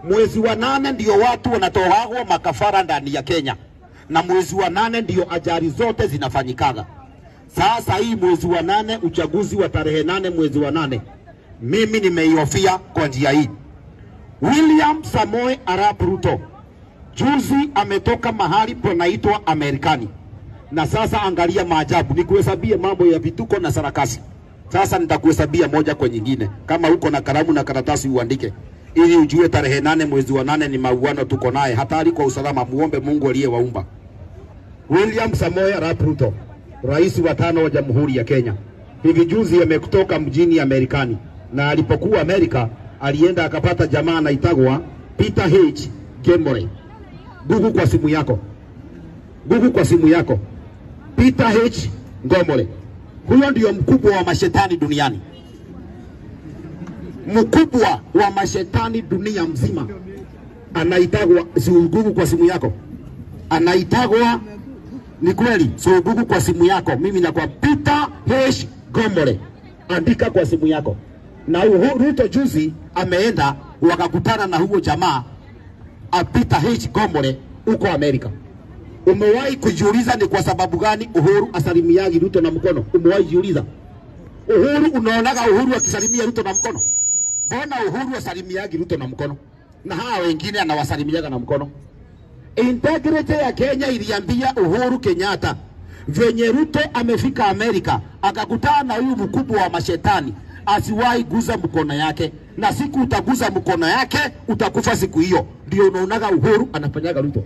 Mwezi wa nane ndio watu wanatoagwa makafara ndani ya Kenya, na mwezi wa nane ndio ajali zote zinafanyikaga. Sasa hii mwezi wa nane, uchaguzi wa tarehe nane mwezi wa nane, mimi nimeihofia kwa njia hii. William Samoe Arap Ruto juzi ametoka mahali panaitwa Amerikani, na sasa angalia maajabu, nikuhesabie mambo ya vituko na sarakasi. Sasa nitakuhesabia moja kwa nyingine, kama uko na kalamu na karatasi uandike, ili ujue tarehe nane mwezi wa nane ni mauano tuko naye, hatari kwa usalama. Muombe Mungu aliyewaumba. William Samoei Arap Ruto, rais wa tano wa Jamhuri ya Kenya, hivi juzi ametoka mjini Amerikani, na alipokuwa Amerika alienda akapata jamaa anaitagwa Peter H. Gembore. Google kwa simu yako, Google kwa simu yako, Peter H. Ngomole. Huyo ndio mkubwa wa mashetani duniani, mkubwa wa mashetani dunia mzima, anaitagwa si Google kwa simu yako, anaitagwa ni kweli. So Google kwa simu yako, mimi na kwa Peter H. Gomole, andika kwa simu yako. Na Uhuru Ruto juzi ameenda wakakutana na huyo jamaa a Peter H. Gomole huko Amerika. Umewahi kujiuliza ni kwa sababu gani Uhuru asalimiagi Ruto na mkono? Umewahi jiuliza? Uhuru, unaonaga Uhuru akisalimia Ruto na mkono? Mbona Uhuru asalimiagi Ruto na mkono na hawa wengine anawasalimiaga na mkono? Integrity ya Kenya iliambia Uhuru Kenyatta venye Ruto amefika Amerika akakutana na huyu mkubwa wa mashetani asiwahi guza mkono yake, na siku utaguza mkono yake utakufa siku hiyo. Ndio unaonaga Uhuru anafanyaga Ruto.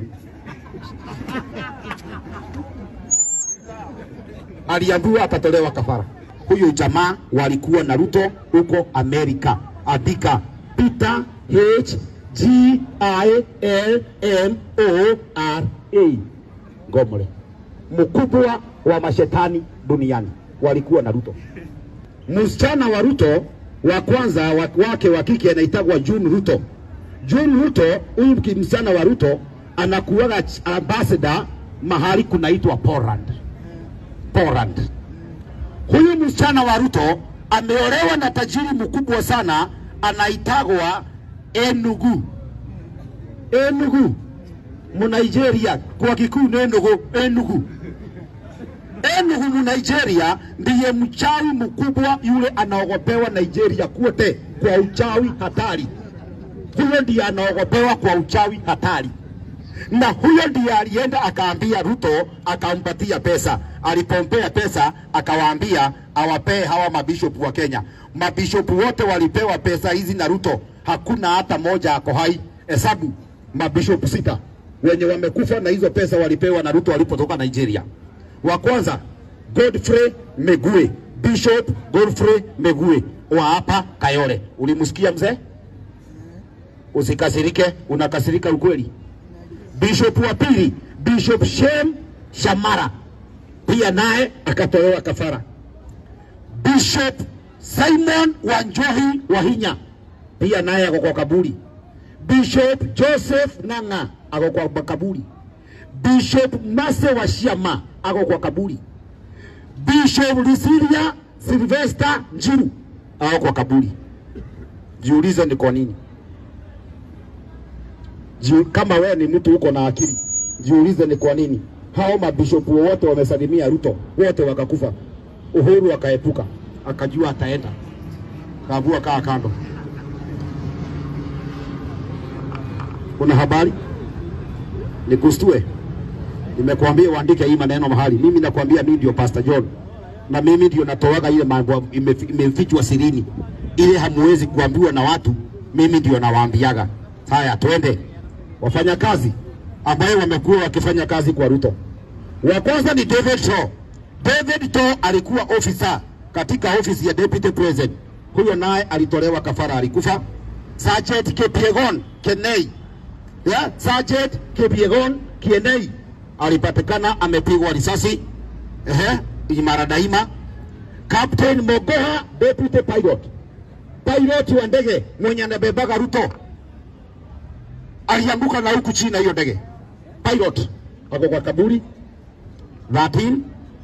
Aliambiwa atatolewa kafara. Huyo jamaa walikuwa na Ruto huko Amerika. Andika Peter H G I L M O R A Gomole, mkubwa wa mashetani duniani, walikuwa na Ruto. Msichana wa Ruto wa kwanza wa- wake wa kike anaitagwa June Ruto. June Ruto, huyu ki- msichana wa Ruto anakuwaga ch- ambassador mahali kunaitwa Poland. Poland. Huyu msichana wa Ruto ameolewa na tajiri mkubwa sana anaitagwa Enugu. Enugu Munigeria, kwa kikuu ni Enugu, Enugu. Enugu Munigeria ndiye mchawi mkubwa yule anaogopewa Nigeria kwote kwa uchawi hatari. Huyo ndiye anaogopewa kwa uchawi hatari na huyo ndiye alienda akaambia Ruto akampatia pesa. Alipompea pesa akawaambia awapee hawa mabishopu wa Kenya. Mabishopu wote walipewa pesa hizi na Ruto, hakuna hata moja ako hai. Hesabu mabishopu sita wenye wamekufa na hizo pesa walipewa na Ruto walipotoka Nigeria. Wa kwanza Godfrey Megue, Bishop Godfrey Megue wa hapa Kayole. Ulimsikia mzee? Usikasirike, unakasirika ukweli. Bishop wa pili Bishop Shem Shamara pia naye akatolewa kafara. Bishop Simon Wanjohi Wahinya pia naye ako kwa kaburi. Bishop Joseph Nanga ako kwa kaburi. Bishop Mase wa Shiama ako kwa kaburi. Bishop Lisilia Sylvester Njiru ako kwa kaburi. Jiulize ni kwa nini? Jiu, kama wewe ni mtu uko na akili, jiulize ni kwa nini hao mabishopu wote wamesalimia Ruto, wote wakakufa. Uhuru akaepuka, akajua ataenda, kaambiwa kaa kando. Kuna habari nikustue, nimekuambia uandike hii maneno mahali. Mimi nakwambia mimi ndio Pastor John, na mimi ndio natoaga ile mambo imefi- imefichwa sirini, ile hamuwezi kuambiwa na watu, mimi ndio nawaambiaga. Haya, twende wafanyakazi ambaye wamekuwa wakifanya kazi kwa Ruto. Wa kwanza ni David Shaw. David Shaw alikuwa ofisa katika ofisi ya deputy president, huyo naye alitolewa kafara, alikufa. Sergeant Kipyegon Kenei, ya Sergeant Kipyegon Kienei alipatikana amepigwa risasi, ehe, imara daima. Captain Mogoha deputy pilot, pilot wa ndege mwenye anabebaga Ruto alianguka na huku chini na hiyo ndege. Pilot ako kwa kaburi. 13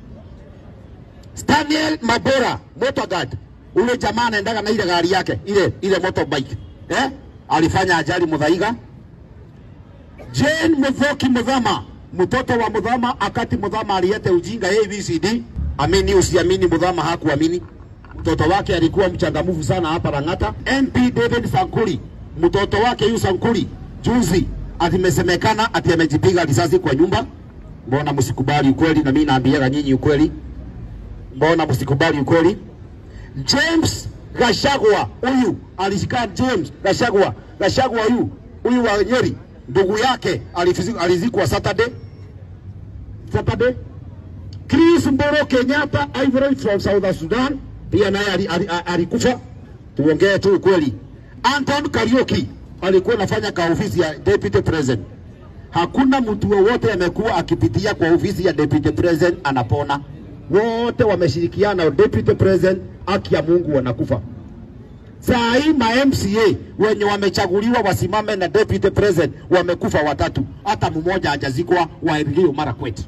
Daniel Mabora motor guard, ule jamaa anaendaga na ile gari yake ile ile motorbike eh, alifanya ajali Muthaiga. Jane Muthoki Muthama, mtoto wa Muthama, akati Muthama aliyete ujinga ABCD. Amini usiamini, Muthama hakuamini. Mtoto wake alikuwa mchangamufu sana hapa Lang'ata. MP David Sankuri, mtoto wake yu Sankuri, juzi atimesemekana ati amejipiga risasi kwa nyumba. Mbona msikubali ukweli? Na mimi naambiaga nyinyi ukweli, mbona msikubali ukweli? James Gashagwa huyu alishika James Gashagwa Gashagwa huyu huyu wa Nyeri, ndugu yake alifizi- alizikwa Saturday Saturday. Chris Mboro Kenyatta Ivory from South Sudan pia naye ali- ali- ali- alikufa. Tuongee tu ukweli. Anton Kariuki alikuwa anafanya ka ofisi ya deputy president. Hakuna mtu wowote amekuwa akipitia kwa ofisi ya deputy president anapona. Wote wameshirikiana deputy president, haki ya Mungu wanakufa. Saa hii ma MCA wenye wamechaguliwa wasimame na deputy president wamekufa watatu, hata mmoja hajazikwa wa Elgeyo Marakwet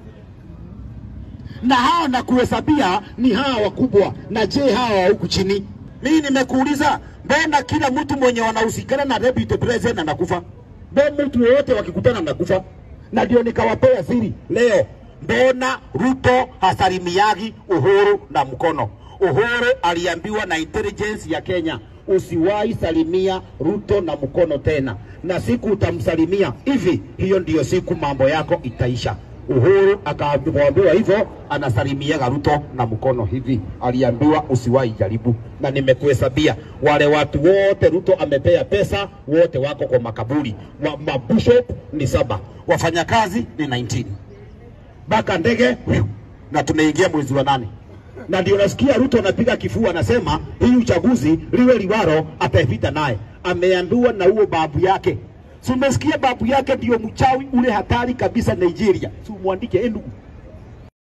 na hao na kuhesabia ni hawa wakubwa, na je hawa wa huku chini? Mimi nimekuuliza, mbona kila mtu mwenye wanahusikana na deputy president anakufa? Mbona mtu wowote wakikutana anakufa? Na ndio nikawapea siri leo, mbona Ruto hasalimiagi Uhuru na mkono? Uhuru aliambiwa na intelligence ya Kenya, usiwahi salimia Ruto na mkono tena, na siku utamsalimia hivi, hiyo ndiyo siku mambo yako itaisha. Uhuru akaambiwa hivyo, anasalimiaga Ruto na mkono hivi. Aliambiwa usiwahi jaribu, na nimekuhesabia wale watu wote Ruto amepea pesa, wote wako kwa makaburi. Wa- Mabishop ni saba, wafanyakazi ni 19 mpaka ndege wiu, na tunaingia mwezi wa nane na ndio nasikia Ruto anapiga kifua, anasema hii uchaguzi liwe liwaro, atapita naye. Ameandua na huo babu yake, si umesikia? Babu yake ndio mchawi ule hatari kabisa Nigeria, si umwandike, eh ndugu